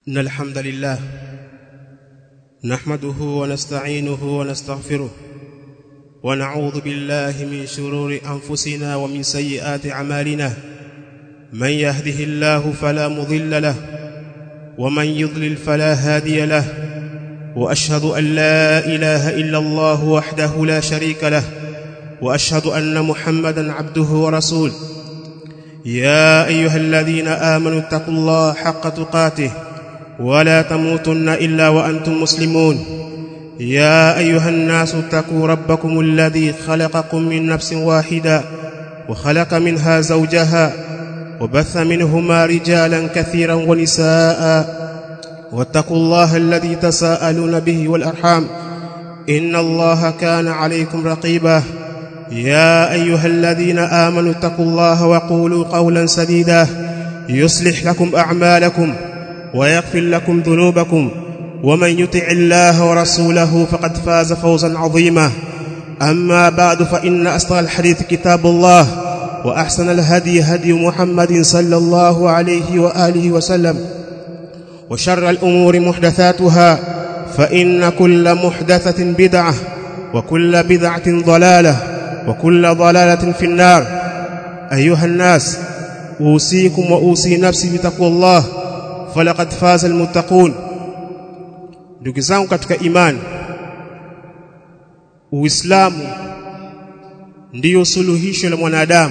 إن الحمد لله نحمده ونستعينه ونستغفره ونعوذ بالله من شرور أنفسنا ومن سيئات أعمالنا من يهده الله فلا مضل له ومن يضلل فلا هادي له وأشهد أن لا إله إلا الله وحده لا شريك له وأشهد أن محمدا عبده ورسوله يا أيها الذين آمنوا اتقوا الله حق تقاته ولا تموتن إلا وأنتم مسلمون يا أيها الناس اتقوا ربكم الذي خلقكم من نفس واحدة وخلق منها زوجها وبث منهما رجالا كثيرا ونساء واتقوا الله الذي تساءلون به والأرحام إن الله كان عليكم رقيبا يا أيها الذين آمنوا اتقوا الله وقولوا قولا سديدا يصلح لكم أعمالكم ويغفر لكم ذنوبكم ومن يطع الله ورسوله فقد فاز فوزا عظيما أما بعد فإن أصدق الحديث كتاب الله وأحسن الهدي هدي محمد صلى الله عليه وآله وسلم وشر الأمور محدثاتها فإن كل محدثة بدعة وكل بدعة ضلالة وكل ضلالة في النار أيها الناس أوصيكم وأوصي نفسي بتقوى الله falaqad faza almuttaqun ndugu zangu katika imani uislamu ndiyo suluhisho la mwanadamu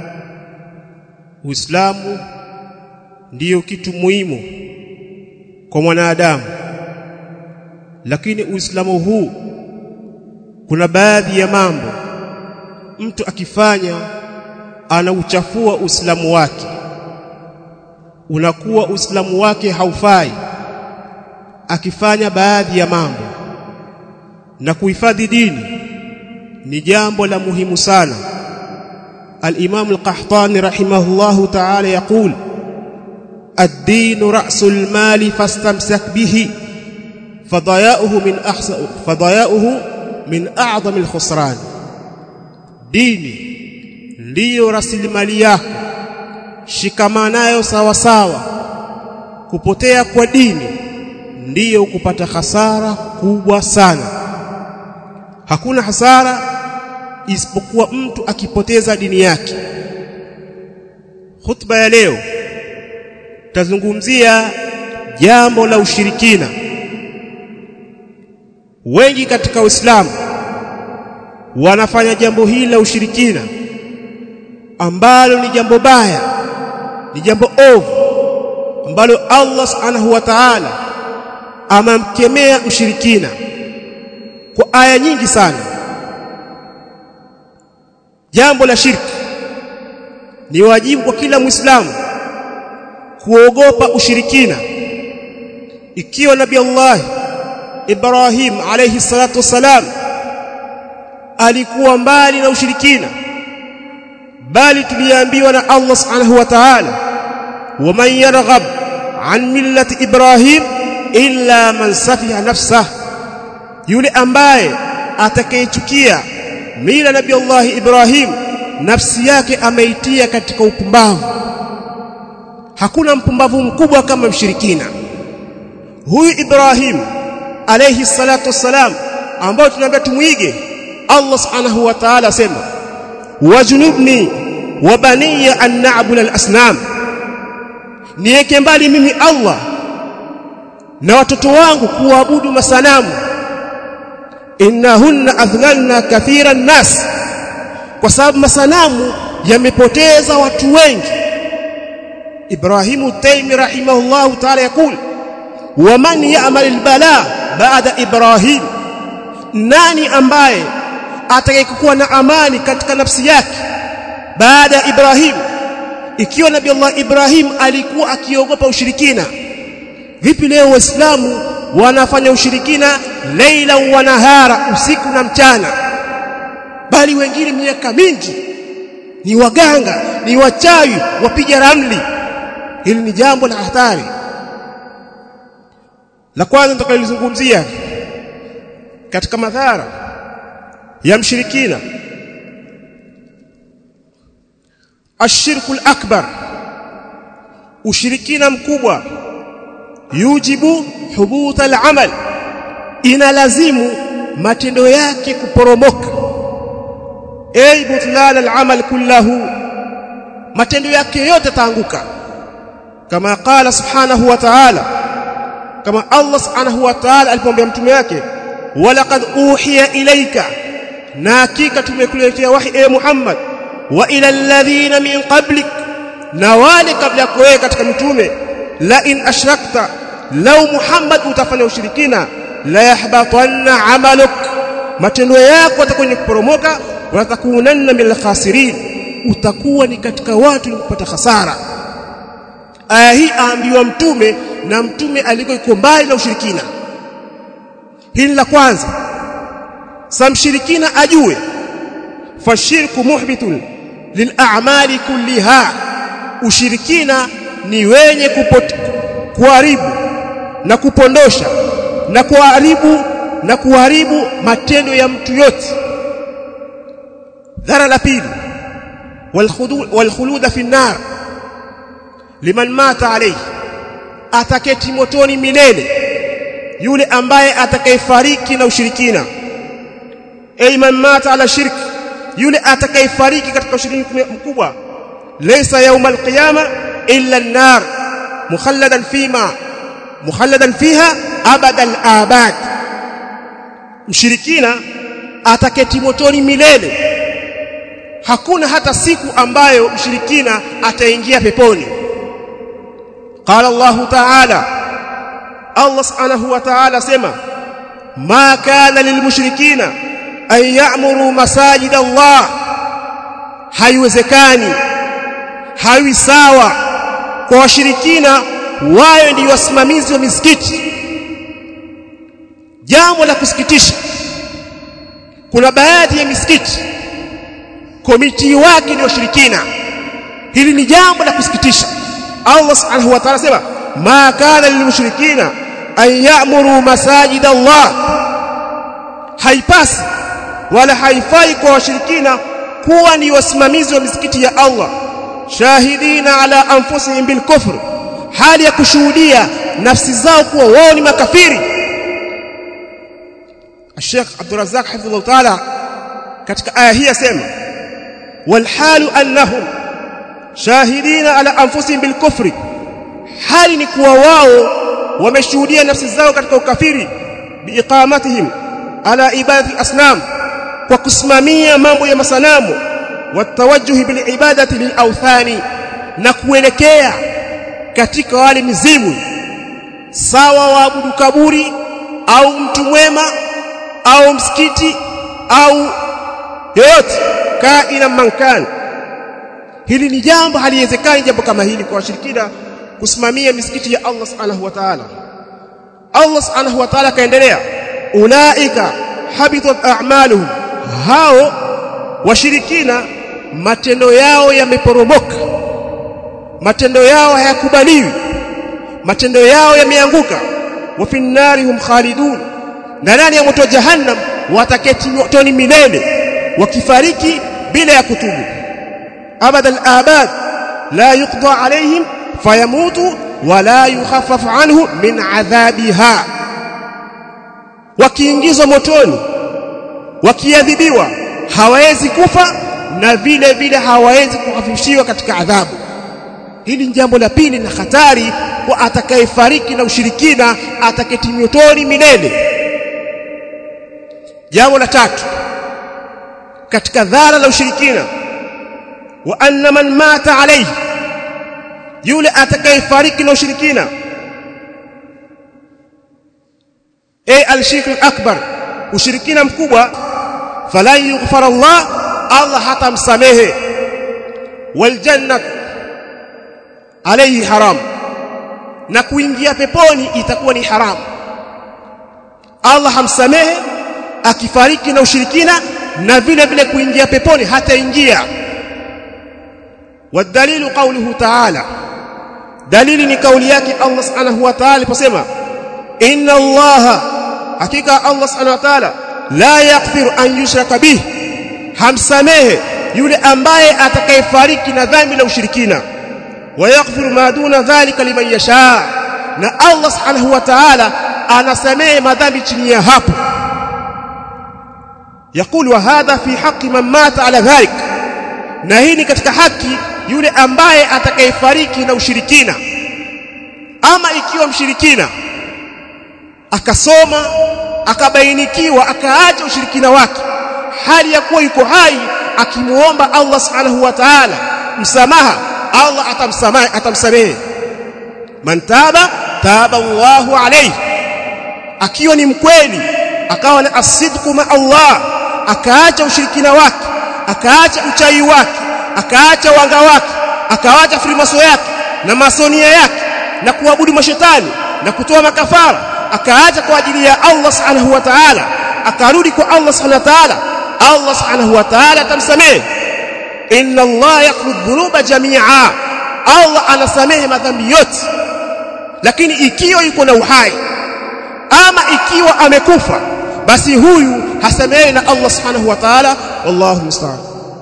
uislamu ndiyo kitu muhimu kwa mwanadamu lakini uislamu huu kuna baadhi ya mambo mtu akifanya anauchafua uislamu wake unakuwa uislamu wake haufai akifanya baadhi ya mambo na kuhifadhi dini ni jambo la muhimu sana al-Imam al-Qahtani rahimahullahu ta'ala yaqul ad-din ra'sul mali fastamsak bihi fadaya'uhu min ahsa fadaya'uhu min a'zam al-khusran dini ndiyo rasilimali yako shikamana nayo sawa sawa kupotea kwa dini ndiyo kupata hasara kubwa sana hakuna hasara isipokuwa mtu akipoteza dini yake khutba ya leo tazungumzia jambo la ushirikina wengi katika Uislamu wanafanya jambo hili la ushirikina ambalo ni jambo baya ni jambo ovu ambalo Allah subhanahu wa ta'ala amamkemea mshirikina kwa aya nyingi sana jambo la shirki ni wajibu kwa kila muislamu kuogopa ushirikina ikiwa nabii Allah Ibrahim alayhi salatu wasalam alikuwa mbali na ushirikina bali tuliambiwa na Allah subhanahu wa ta'ala waman yarghab an millati ibrahim illa man safiha nafsah yule ambaye atakayechukia mila nabii Allah Ibrahim nafsi yake ameitia katika upumbavu hakuna mpumbavu mkubwa kama mshirikina huyu Ibrahim alayhi salatu wassalam ambao tunaambia tumuige Allah subhanahu wa ta'ala asema wajunubni wa baniya an na'budu al-asnam niweke mbali mimi Allah na watoto wangu kuabudu masanamu innahunna adhlalna kathiran nas kwa sababu masanamu yamepoteza watu wengi Ibrahimu Taymi rahimahullahu ta'ala yakul waman ya'mal al-bala ba'da Ibrahim nani ambaye atakayekuwa na amani katika nafsi yake baada ya Ibrahim ikiwa nabii Allah Ibrahim alikuwa akiogopa ushirikina vipi leo waislamu wanafanya ushirikina leila wa nahara usiku na mchana bali wengine miaka mingi ni waganga ni wachawi wapiga ramli hili ni jambo la hatari la kwanza tutakalizungumzia katika madhara ya mshirikina ashirku akbar ushirikina mkubwa yujibu hubuta al-amal inalazimu matendo yake kuporomoka ay butlan al-amal kullahu matendo yake yote taanguka kama qala subhanahu wa ta'ala kama Allah subhanahu wa ta'ala alipomwambia mtume wake walaqad uhiya ilayka na hakika tumekuletea wahi e Muhammad wa ila alladhina min qablik na wale kabla yako wewe katika mitume la in ashrakta law Muhammad utafanya ushirikina la yahbatanna amaluk matendo yako yatakwenda kuporomoka watakunanna min khasirin utakuwa ni katika watu kupata hasara aya hii aambiwa mtume na mtume aliko iko mbali na ushirikina hili la kwanza samshirikina ajue fashirku muhbitun lil'amali kulliha ushirikina ni wenye kuharibu na kupondosha na kuharibu na kuharibu matendo ya mtu yote dhara la pili walkhuluda fi nar liman mata alayhi ataketi motoni milele yule ambaye atakayefariki na ushirikina ay man mata ala shirk yule atakayefariki katika ushirikina mkubwa laysa yawm alqiyama illa an-nar mukhalladan fima mukhalladan fiha abada al-abad mshirikina ataketi motoni milele hakuna hata siku ambayo mshirikina ataingia peponi قال الله تعالى الله سبحانه وتعالى سما ما كان للمشركين أن يعمروا مساجد الله haiwezekani haiwi sawa kwa washirikina wao ndio wasimamizi wa misikiti jambo la kusikitisha kuna baadhi ya misikiti komiti wake ni washirikina hili ni jambo la kusikitisha Allah subhanahu wa ta'ala sema ma kana lilmushrikina an ya'muru masajid Allah haipasi wala haifai kwa washirikina kuwa ni wasimamizi wa misikiti ya Allah shahidina ala anfusihim bil kufr hali ya kushuhudia nafsi zao kuwa wao ni makafiri Sheikh Abdul Razzaq hafidhahullah ta'ala katika aya hii yasema wal halu annahum shahidina ala anfusihim bil kufri hali ni kuwa wao wameshuhudia nafsi zao katika ukafiri biiqamatihim ala ibadati asnam kwa kusimamia mambo ya masanamu watawajjuhi bil ibadati lil awthani na kuelekea katika wale mizimu sawa waabudu kaburi au mtu mwema au msikiti au yoyote kaina mankani hili ni jambo haliwezekani jambo kama hili kwa washirikina kusimamia misikiti ya Allah subhanahu wa ta'ala Allah subhanahu wa ta'ala kaendelea ulaika habitat a'maluhum hao washirikina matendo yao yameporomoka matendo yao hayakubaliwi matendo yao yameanguka wa finnarihum khalidun na ndani ya moto jahannam wataketi motoni milele wakifariki bila ya kutubu abada al-abad la yuqda alayhim fayamutu wala yukhaffaf anhu min adhabiha wakiingizwa motoni wakiadhibiwa hawawezi kufa na vile vile hawawezi kuhafifishiwa katika adhabu hili ni jambo la pili na hatari kwa atakayefariki na ushirikina ataketi motoni milele jambo la tatu katika dhara la ushirikina wa anna man mata alayhi yule atakayefariki na ushirikina ay al-shirk al-akbar ushirikina mkubwa fala yughfar Allah Allah hatamsamehe wal jannah alayhi haram na kuingia peponi itakuwa ni haram Allah hamsamehe akifariki na ushirikina na vile vile kuingia peponi hataingia والدليل قوله تعالى دليل ni kauli yake Allah subhanahu wa ta'ala aliposema inna Allah hakika Allah subhanahu wa ta'ala la yaghfiru an yushraka bih hamsamehe yule ambaye atakayefariki na dhambi la ushirikina wa yaghfiru ma duna dhalika liman yasha na Allah subhanahu wa ta'ala anasamehe madhambi chini ya hapo يقول وهذا في حق من مات على ذلك na hii ni katika haki yule ambaye atakayefariki na ushirikina ama ikiwa mshirikina akasoma akabainikiwa akaacha ushirikina wake hali ya kuwa yuko hai akimuomba Allah subhanahu wa ta'ala msamaha Allah atamsamehe atamsamehe man taba taba Allahu alayhi akiwa ni mkweli akawa na asidku ma Allah akaacha ushirikina wake akaacha uchai wake akaacha wanga wake akaacha frimaso yake na masonia yake na kuabudu mashetani na kutoa makafara akaacha kwa ajili ya Allah subhanahu wa ta'ala akarudi kwa Allah subhanahu wa ta'ala Allah subhanahu wa ta'ala atamsamehe inna Allah yaghfiru dhunuba jami'a Allah anasamehe madhambi yote lakini ikiwa yuko na uhai ama ikiwa amekufa basi huyu hasamehe na Allah subhanahu wa ta'ala wallahu musta'an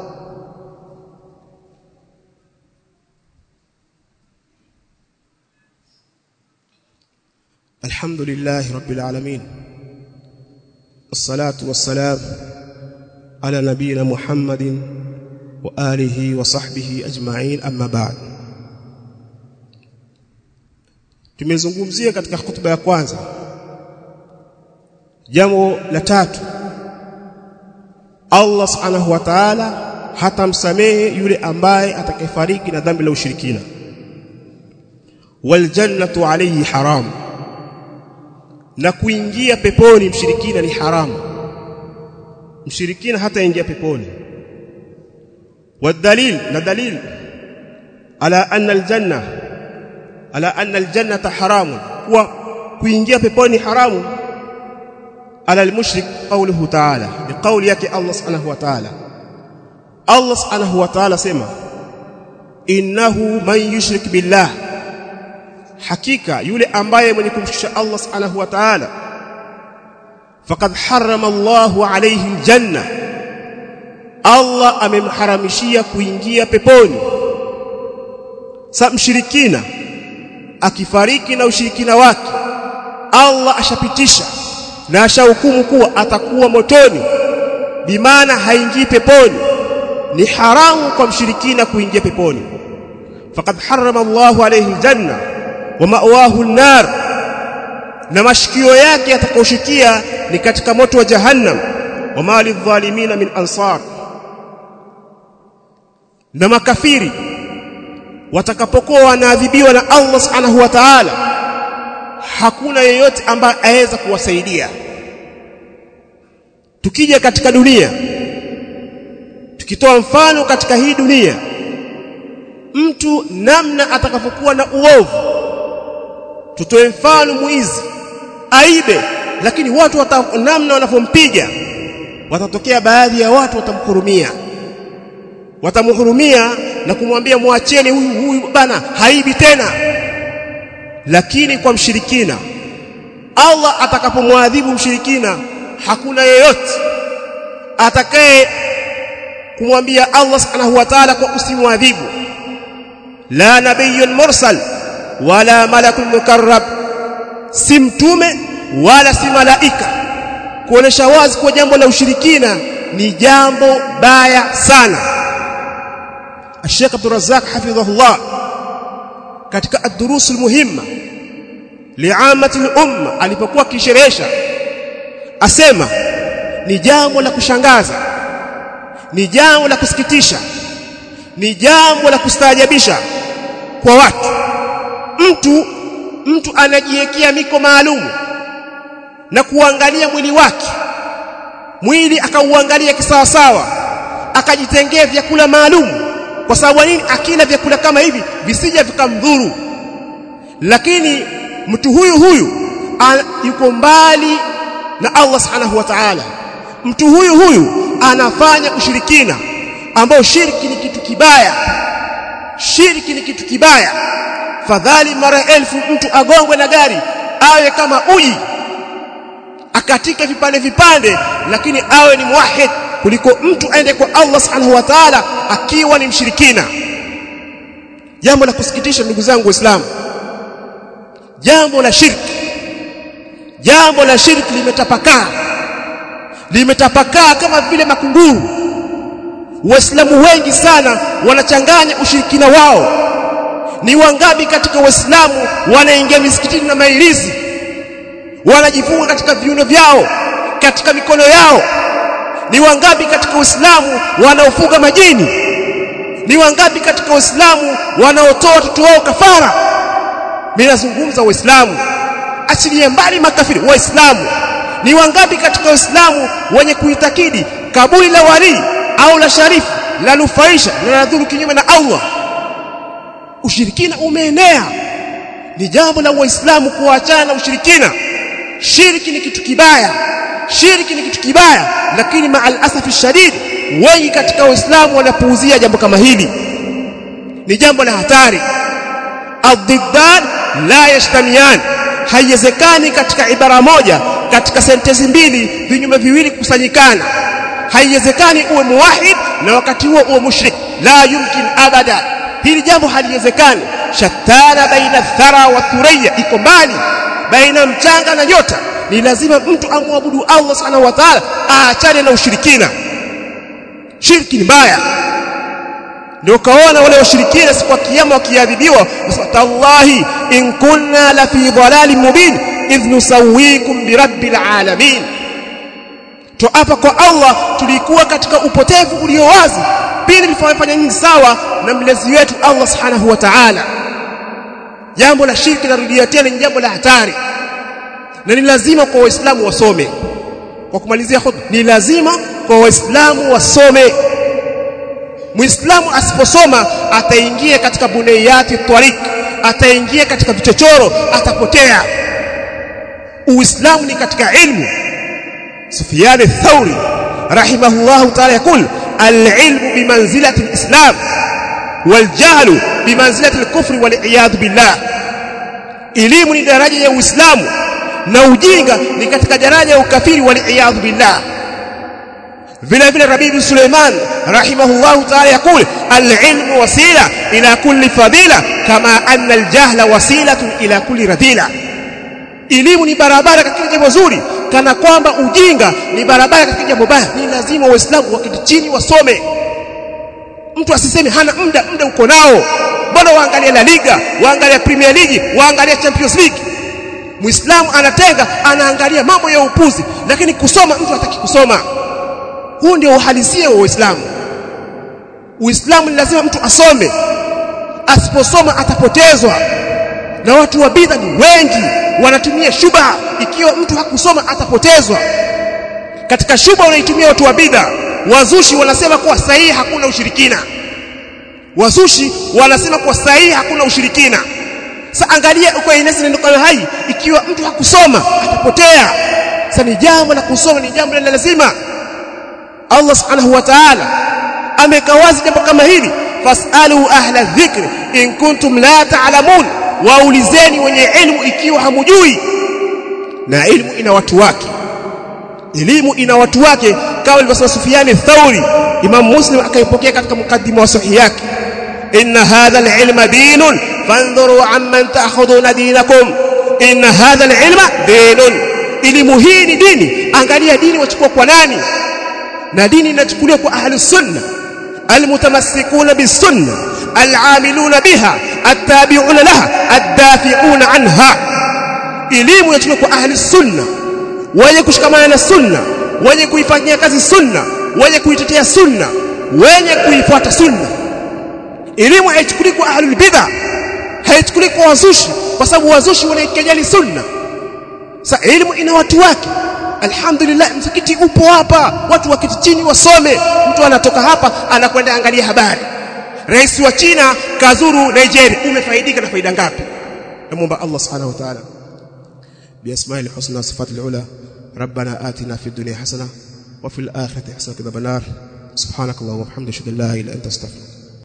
الحمد لله رب العالمين الصلاة والسلام على نبينا محمد وآله وصحبه أجمعين أما بعد tumezungumzia katika hutuba ya kwanza jambo la tatu Allah subhanahu wa ta'ala hatamsamehe yule ambaye atakayefariki na dhambi la ushirikina wal jannatu alayhi haram na kuingia peponi mshirikina ni haramu mshirikina hata ingia peponi والدليل na dalil ala anna aljanna ala anna aljannata haramun kuwa kuingia peponi haramu ala almushrik qawluhu ta'ala biqawli yake Allah subhanahu wa ta'ala Allah subhanahu wa ta'ala sema innahu man yushrik billah hakika yule ambaye mwenye kumshirikisha Allah subhanahu wa ta'ala faqad harrama Allahu alayhi aljanna Allah amemharamishia kuingia peponi sa mshirikina akifariki na ushirikina wake Allah ashapitisha na ashahukumu kuwa atakuwa motoni bimaana haingii peponi ni haramu kwa mshirikina kuingia peponi faqad harrama Allahu alayhi aljanna wa ma'wahu an-nar na mashikio yake yatakayoshikia ni katika moto wa jahannam wa mali dhalimina min ansar na makafiri watakapokuwa wanaadhibiwa na Allah subhanahu wa ta'ala hakuna yeyote ambaye aweza kuwasaidia tukija katika dunia tukitoa mfano katika hii dunia mtu namna atakapokuwa na uovu tutoe mfano muizi aibe lakini watu wata, namna wanapompiga watatokea baadhi ya watu watamhurumia watamhurumia na kumwambia muacheni huyu huyu bana haibi tena lakini kwa mshirikina Allah atakapomwadhibu mshirikina hakuna yeyote atakaye kumwambia Allah subhanahu wa ta'ala kwa usimwadhibu la nabiyyun mursal wala malakun mukarrab si mtume wala si malaika kuonesha wazi kwa jambo la ushirikina ni jambo baya sana Sheikh Abdul Razzaq hafidhahullah katika ad-durus al-muhimma li'amati al-umma alipokuwa kisherehesha asema ni jambo la kushangaza ni jambo la kusikitisha ni jambo la kustaajabisha kwa watu mtu mtu anajiwekea miko maalumu na kuangalia mwili wake mwili akauangalia kisawasawa akajitengea vyakula maalumu kwa sababu nini akila vyakula kama hivi visije vikamdhuru lakini mtu huyu huyu yuko mbali na Allah subhanahu wa ta'ala mtu huyu huyu anafanya ushirikina ambao shirki ni kitu kibaya shirki ni kitu kibaya fadhali mara elfu mtu agongwe na gari awe kama uji akatike vipande vipande lakini awe ni muwahid kuliko mtu aende kwa Allah subhanahu wa ta'ala akiwa ni mshirikina jambo la kusikitisha ndugu zangu waislamu jambo la shirki jambo la shirki limetapakaa limetapakaa kama vile makunguru waislamu wengi sana wanachanganya ushirikina wao ni wangapi katika waislamu wanaingia misikitini na mailizi wanajifunga katika viuno vyao katika mikono yao ni wangapi katika uislamu wanaofuga majini ni wangapi katika waislamu wanaotoa watoto wao kafara mimi nazungumza waislamu achilie mbali makafiri waislamu ni wangapi katika waislamu wenye kuitakidi kaburi la wali au la sharifu la nufaisha na ladhuru kinyume na Allah ushirikina umeenea ni jambo la waislamu kuachana na ushirikina shirki ni kitu kibaya shirki ni kitu kibaya lakini maal asafi shadid wengi katika waislamu wanapuuzia jambo kama hili ni jambo la hatari adiddan la yashtamian haiwezekani katika ibara moja katika sentensi mbili vinyume viwili kukusanyikana haiwezekani uwe muwahid na wakati huo uwe mushrik la yumkin abada hili jambo haliwezekani shatana baina thara wa thuriya iko mbali baina mchanga na nyota ni lazima mtu amwabudu Allah subhanahu wa ta'ala aachane na ushirikina shirki ni mbaya ndio kaona wale washirikina siku ya kiyama wakiadhibiwa tallahi in kunna la fi dhalalin mubin idh nusawikum bi rabbil alamin to hapa kwa Allah tulikuwa katika upotevu ulio wazi pili tulifanya nyingi sawa na mlezi wetu Allah subhanahu wa ta'ala jambo la shirki narudia tena ni jambo la hatari na ni lazima kwa waislamu wasome kwa kumalizia khutba ni lazima kwa waislamu wasome muislamu asiposoma ataingia katika bunayati tariq ataingia katika vichochoro atapotea uislamu ni katika ilmu sufyan ath-thawri rahimahullah ta'ala yakul al-ilmu bimanzilati al-islam wal-jahlu bimanzilati al-kufri wal-iyad billah elimu ni daraja ya uislamu na ujinga ni katika daraja ya ukafiri wal-iyad billah vile vile Rabibi Suleiman rahimahullahu ta'ala yakul al-ilmu wasila ila kulli fadila kama anna al-jahla wasilatun ila kulli radila elimu ni barabara katika jambo zuri kana kwamba ujinga ni barabara katika jambo baya ni lazima waislamu wakiti chini wasome mtu asiseme hana muda muda uko nao mbona waangalia la liga waangalia premier league waangalia champions league muislamu anatenga anaangalia mambo ya upuzi lakini kusoma mtu hataki kusoma huu ndio uhalisia wa Uislamu. Uislamu ni lazima mtu asome. Asiposoma atapotezwa. Na watu wa bid'a ni wengi wanatumia shubha ikiwa mtu hakusoma atapotezwa. Katika shubha wanaitumia watu wa bid'a. Wazushi wanasema kuwa sahihi hakuna ushirikina. Wazushi wanasema kuwa sahihi hakuna ushirikina. Sasa angalia uko inesi ndio kama hai ikiwa mtu hakusoma atapotea. Sasa ni jambo la kusoma ni jambo la lazima. Allah subhanahu wa ta'ala amekawazi jambo kama hili fasalu ahla dhikri in kuntum la ta'lamun waulizeni wenye ilmu ikiwa hamujui na ilmu ina watu wake elimu ina watu wake kama alivyosema Sufyan Thauri Imam Muslim akaipokea katika mukaddima wa sahihi yake inna hadha al-ilma dinun fandhuru amman ta'khuduna dinakum inna hadha al-ilma dinun elimu hii ni dini angalia dini wachukua kwa nani na dini inachukuliwa kwa ahli sunna almutamassikuna bisunna al'amiluna biha attabi'una laha addafi'una anha elimu inachukuliwa kwa ahli sunna wenye kushikamana na sunna wenye kuifanyia kazi sunna wenye kuitetea sunna wenye kuifuata sunna elimu haichukuliwi kwa ahli bid'a haichukuliwi kwa wazushi kwa sababu wazushi wanaikejeli sunna sa elimu ina watu wake alhamdulillah msikiti upo hapa watu wakiti chini wasome mtu anatoka hapa anakwenda angalia habari rais wa China kazuru Nigeria umefaidika na faida ngapi namuomba Allah subhanahu wa ta'ala بأسماء الحسنى وصفات العلى ربنا آتنا في الدنيا حسنة وفي الآخرة حسنة كذا بنار سبحانك اللهم وبحمدك اشهد ان لا اله الا انت استغفرك